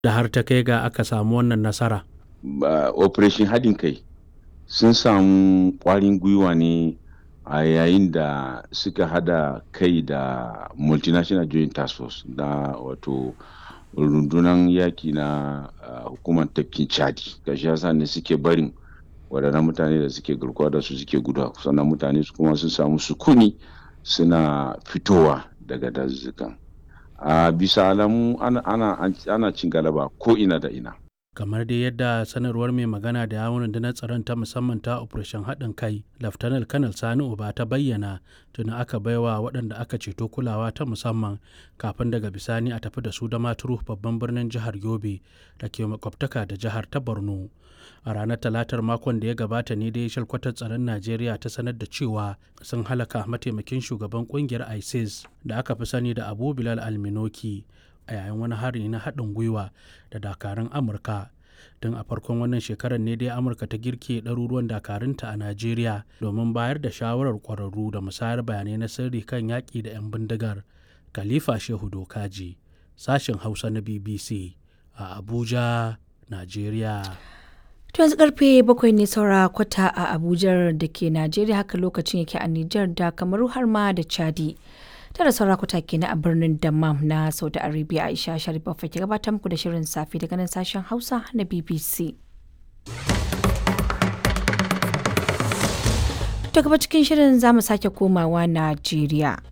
da har ta kai ga aka samu wannan nasara operation haɗin kai sun samu ƙwarin gwiwa ne a yayin da suka hada kai da multinational joint task force na wato rundunar yaki na hukumar tafkin chadi gashi yasa ne suke barin waɗannan mutane da suke garkuwa da su suke guda sannan mutane su kuma sun samu sukuni suna fitowa daga dazuzzukan a bisa alamu ana, ana, ana cin galaba ko ina da ina kamar dai yadda sanarwar mai magana da yawon rundunar tsaron ta musamman ta operation haɗin kai laftanar kanal sani uba ta bayyana tuni aka baiwa waɗanda aka ceto kulawa ta musamman kafin daga bisani a tafi da su da maturu babban birnin jihar yobe da ke makwabtaka da jihar ta borno a ranar talatar makon da ya gabata ne dai shalkwatar tsaron najeriya ta sanar da cewa sun halaka mataimakin shugaban kungiyar isis da aka fi sani da abu bilal alminoki a yayin wani hari na haɗin gwiwa da dakarun amurka tun a farkon wannan shekarar ne dai amurka ta girke ɗaruruwan dakarunta a najeriya domin bayar da shawarar ƙwararru da musayar bayanai na sirri kan yaƙi da 'yan bindigar khalifa shehu dokaji sashen hausa na bbc a abuja najeriya To yanzu karfe bakwai ne saura kwata a Abuja da ke Najeriya haka lokacin yake a Nijar da Kamaru har ma da Chadi. Tara saura kwata ke na a birnin Dammam na Saudi Arabia Aisha Sharifa ke gabatar muku da shirin safe daga nan sashen Hausa na BBC. To gaba cikin shirin za mu sake komawa Najeriya.